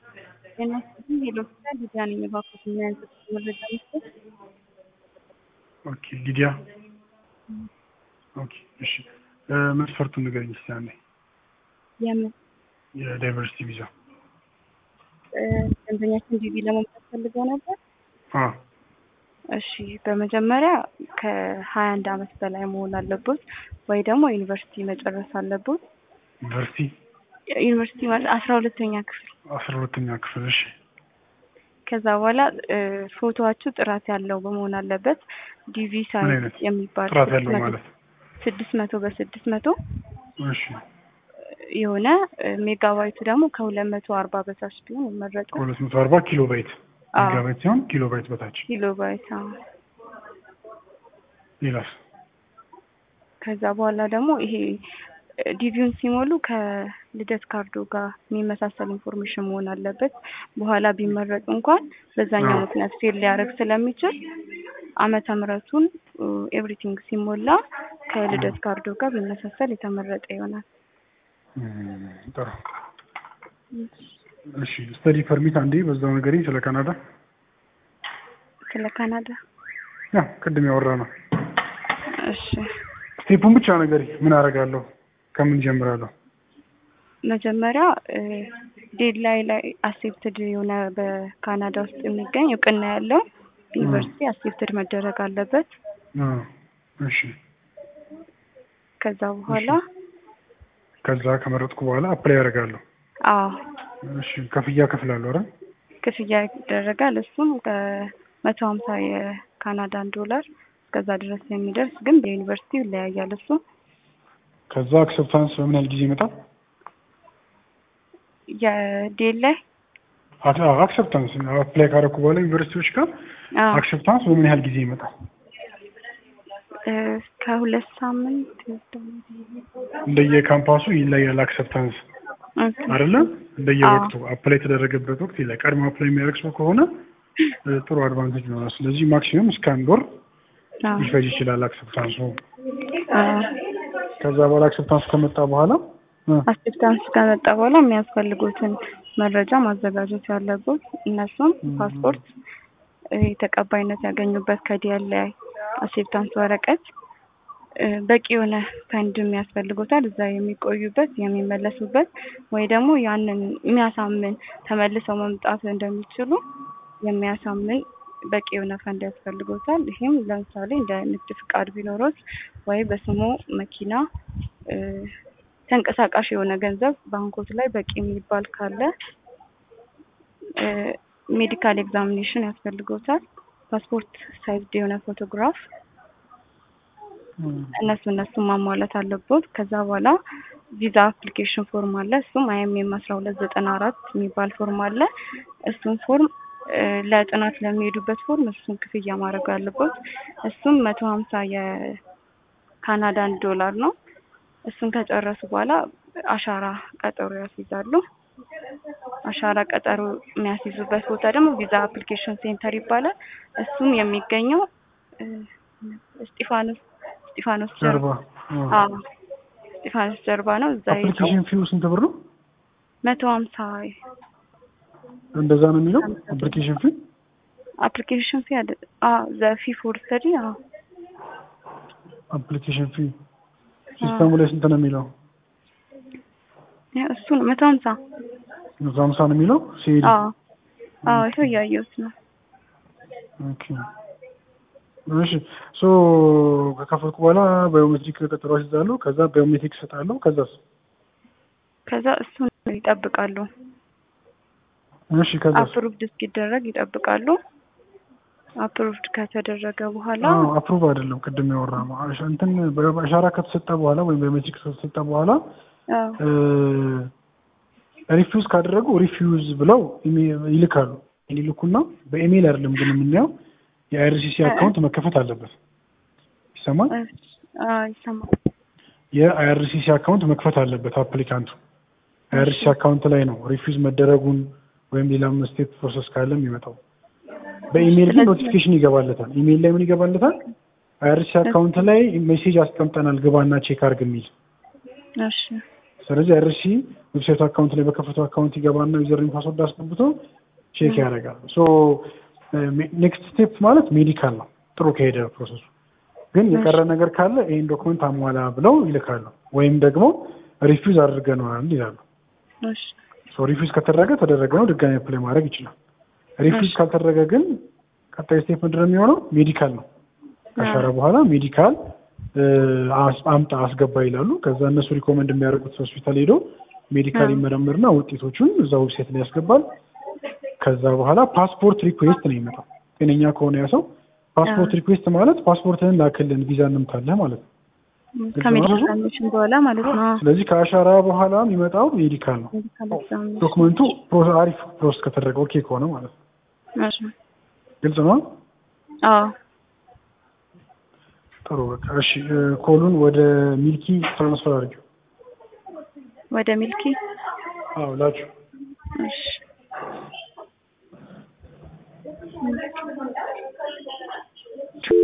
ጤና ይስጥልኝ ሄሎ ሆስፒታል ሊዲያ ነኝ። እባክዎት ምን አይነት መረጃ መስጠት? ኦኬ ሊዲያ ኦኬ እሺ መስፈርቱን ንገረኝ እስኪ አንዴ የምን የዳይቨርሲቲ ቪዛ እ ደንበኛችን ዲቪ ለመምጣት ፈልገው ነበር? አ እሺ በመጀመሪያ ከሀያ አንድ አመት በላይ መሆን አለቦት ወይ ደግሞ ዩኒቨርሲቲ መጨረስ አለቦት። ዩኒቨርሲቲ ዩኒቨርሲቲ ማለት አስራ ሁለተኛ ክፍል አስራ ሁለተኛ ክፍል እሺ ከዛ በኋላ እ ፎቶዋችሁ ጥራት ያለው በመሆን አለበት። ዲቪ ምን ሳይዝ አይነት የሚባል ጥራት ስድስት ያለው መቶ- ማለት ስድስት መቶ በስድስት መቶ እሺ የሆነ እ ሜጋባይቱ ደግሞ ከሁለት መቶ አርባ በታች ቢሆን ይመረጣል። ከሁለት መቶ አርባ ኪሎ ባይት አዎ። ሜጋባይት ሲሆን ኪሎ ባይት በታች ኪሎ ባይት አዎ። ሌላስ ከዛ በኋላ ደግሞ ይሄ እ ዲቪውን ሲሞሉ ከልደት ካርዶ ጋር የሚመሳሰል ኢንፎርሜሽን መሆን አለበት። በኋላ ቢመረጡ እንኳን በዛኛው አዎ። ምክንያት ፌል ሊያደርግ ስለሚችል ዓመተ ምሕረቱን ኤቭሪቲንግ ሲሞላ ከልደት ካርዶ ጋር ቢመሳሰል የተመረጠ ይሆናል። እም፣ ጥሩ እሺ ስተዲ ፐርሚት አንዴ በዛው ነገርኝ ስለ ካናዳ ስለ ካናዳ ያ ቅድም ያወራ ነው እሺ ስቴፑን ብቻ ነገሪ ምን አደርጋለሁ ከምን ጀምራለሁ መጀመሪያ ዴድላይ ላይ አክሴፕትድ የሆነ በካናዳ ውስጥ የሚገኝ እውቅና ያለው ዩኒቨርሲቲ አክሴፕትድ መደረግ አለበት። አ፣ እሺ ከዛ በኋላ ከዛ ከመረጥኩ በኋላ አፕላይ ያደርጋለሁ አዎ እሺ ክፍያ ከፍላለሁ አይደል ክፍያ ይደረጋል። እሱም ከመቶ ሀምሳ የካናዳን ዶላር እስከዛ ድረስ የሚደርስ ግን በዩኒቨርሲቲው ይለያያል። እሱ ከዛ አክሰፕታንስ በምን ያህል ጊዜ ይመጣል የዴድላይ አክሰፕታንስ አፕላይ ካደረኩ በኋላ ዩኒቨርሲቲዎች ጋር አዎ አክሰፕታንስ በምን ያህል ጊዜ ይመጣል እ ከሁለት ሳምንት ይወስዳል። እንደየካምፓሱ ይለያል አክሰፕታንስ ኦኬ። አይደለ እንደየወቅቱ አፕላይ የተደረገበት ወቅት ይለያል ቀድሞ አፕላይ የሚያደርግ ሰው ከሆነ እ፣ ጥሩ አድቫንቴጅ ይኖራል ስለዚህ ማክሲመም እስከ አንድ ወር አዎ ሊፈጅ ይችላል አክሰፕታንሱ አዎ ከዛ በኋላ አክሰፕታንስ ከመጣ በኋላ እ፣ አክሴፕታንስ ከመጣ በኋላ የሚያስፈልጉትን መረጃ ማዘጋጀት ያለበት እነሱም ፓስፖርት፣ እ፣ ተቀባይነት ያገኙበት ከዲኤልአይ አክሴፕታንስ ወረቀት፣ እ፣ በቂ የሆነ ፈንድም ያስፈልጎታል እዛ የሚቆዩበት የሚመለሱበት ወይ ደግሞ ያንን የሚያሳምን ተመልሰው መምጣት እንደሚችሉ የሚያሳምን በቂ የሆነ ፈንድ ያስፈልጎታል። ይህም ለምሳሌ እንደ ንግድ ፍቃድ ቢኖሮት ወይ በስሙ መኪና እ፣ ተንቀሳቃሽ የሆነ ገንዘብ ባንኮት ላይ በቂ የሚባል ካለ እ፣ ሜዲካል ኤግዛሚኔሽን ያስፈልጎታል። ፓስፖርት ሳይዝድ የሆነ ፎቶግራፍ እ፣ እነሱ እነሱ ማሟላት አለቦት። ከዛ በኋላ ቪዛ አፕሊኬሽን ፎርም አለ። እሱም አይኤምኤም አስራ ሁለት ዘጠና አራት የሚባል ፎርም አለ። እሱም ፎርም እ፣ ለጥናት ለሚሄዱበት ፎርም እሱን ክፍያ ማድረግ አለቦት። እሱም መቶ ሀምሳ የካናዳን ዶላር ነው። እሱን ከጨረሱ በኋላ አሻራ ቀጠሮ ያስይዛሉ። አሻራ ቀጠሮ የሚያስይዙበት ቦታ ደግሞ ቪዛ አፕሊኬሽን ሴንተር ይባላል። እሱም የሚገኘው እ፣ እስጢፋኖስ እስጢፋኖስ ጀርባ ጀርባ አዎ እስጢፋኖስ ጀርባ ነው። እዛ ሄደው አፕሊኬሽን ፊው ስንት ብር ነው መቶ ሀምሳ እንደዛ ነው የሚለው አፕሊኬሽን ፊ አፕሊኬሽን ፊ አለ አዎ ዘ ፊ ፎር ስተዲ አዎ አፕሊኬሽን ፊ ሲስተሙ ላይ ስንት ነው የሚለው ያ እሱ ነው መቶ ሀምሳ መቶ ሀምሳ ነው የሚለው ሲሄድ አዎ አዎ ይኸው እያየሁት ነው። ኦኬ እሺ ሶ ከከፈልኩ በኋላ ባዮሜትሪክ ቀጠሮ አስይዛለሁ ከዛ ባዮሜትሪክ እሰጣለሁ ከዛስ ከዛ እሱን ይጠብቃሉ። እሺ ከዛስ አፕሩቭድ እስኪደረግ ይጠብቃሉ። አፕሩቭድ ከተደረገ በኋላ አዎ አፕሩቭ አይደለም ቅድም ያወራ ነው አሻ- እንትን በአሻራ ከተሰጠ በኋላ ወይም ባዮሜትሪክ ከተሰጠ በኋላ አዎ ሪፊውዝ ካደረጉ ሪፊውዝ ብለው ኢሜ- ይልካሉ ይልኩና በኢሜይል አይደለም ግን የምናየው የአይአርሲሲ አካውንት መከፈት አለበት ይሰማል አዎ ይሰማል። የአይአርሲሲ አካውንት መክፈት አለበት አፕሊካንቱ አይአርሲሲ አካውንት ላይ ነው ሪፊውዝ መደረጉን ወይም ሌላም ስቴት ፕሮሰስ ካለ የሚመጣው በኢሜይል ግን ስለዚህ- ኖቲፊኬሽን ይገባለታል ኢሜይል ላይ ምን ይገባለታል አይአርሲሲ አካውንት ላይ ሜሴጅ አስቀምጠናል ግባና ቼክ አርግ የሚል እሺ ስለዚህ አይአርሲ ዌብሳይቱ አካውንት ላይ በከፈተው አካውንት ይገባና ዩዘርኔም ፓስወርድ አስገብቶ ቼክ ያደርጋል። ሶ ኔክስት ስቴፕ ማለት ሜዲካል ነው። ጥሩ ከሄደ ፕሮሰሱ ግን የቀረ ነገር ካለ ይህን ዶክመንት አሟላ ብለው ይልካሉ። ወይም ደግሞ ሪፊውዝ አድርገነዋል ይላሉ። እሺ ሪፊውዝ ከተደረገ ተደረገ ነው፣ ድጋሚ አፕላይ ማድረግ ይችላል። ሪፊውዝ ካልተደረገ ግን ቀጣይ ስቴፕ ምንድን ነው የሚሆነው? ሜዲካል ነው። ከሻረ በኋላ ሜዲካል አምጣ አስገባ ይላሉ። ከዛ እነሱ ሪኮመንድ የሚያደርጉት ሆስፒታል ሄዶ ሜዲካል ይመረምርና ውጤቶቹን እዛ ዌብሳይት ላይ ያስገባል። ከዛ በኋላ ፓስፖርት ሪኩዌስት ነው የሚመጣው። ጤነኛ ከሆነ ያ ሰው ፓስፖርት ሪኩዌስት ማለት ፓስፖርትህን ላክልን ቪዛ እንምታለህ ማለት ነው። ከሜዲካል በኋላ ማለት ነው። ስለዚህ ከአሻራ በኋላ የሚመጣው ሜዲካል ነው። ዶክመንቱ አሪፍ ፕሮሰስ ከተደረገ ኦኬ ከሆነ ማለት ነው። ግልጽ ነው። አዎ ጥሩ በቃ እሺ። ኮሉን ወደ ሚልኪ ትራንስፈር አድርጊው። ወደ ሚልኪ አዎ ላችሁ እሺ